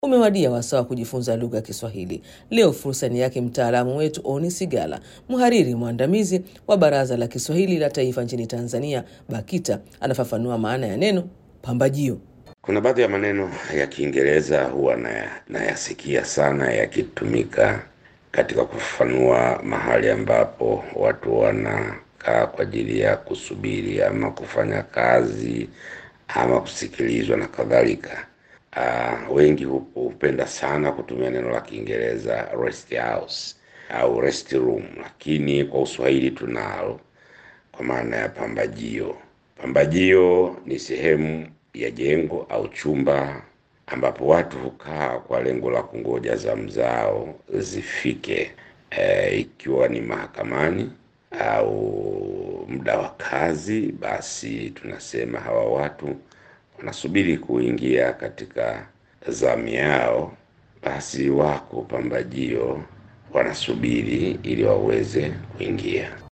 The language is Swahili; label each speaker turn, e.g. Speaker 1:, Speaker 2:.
Speaker 1: Umewadia wasaa wa kujifunza lugha ya Kiswahili. Leo fursa ni yake mtaalamu wetu Oni Sigala, mhariri mwandamizi wa Baraza la Kiswahili la Taifa nchini Tanzania, BAKITA. Anafafanua maana ya neno pambajio.
Speaker 2: Kuna baadhi ya maneno ya Kiingereza huwa nayasikia sana yakitumika katika kufafanua mahali ambapo watu wanakaa kwa ajili ya kusubiri ama kufanya kazi ama kusikilizwa na kadhalika. Uh, wengi hupenda sana kutumia neno la Kiingereza rest house au rest room, lakini kwa Uswahili tunalo kwa maana ya pambajio. Pambajio ni sehemu ya jengo au chumba ambapo watu hukaa kwa lengo la kungoja zamu zao zifike, e, ikiwa ni mahakamani au muda wa kazi, basi tunasema hawa watu wanasubiri kuingia katika zamu yao, basi wako pambajio wanasubiri ili waweze kuingia.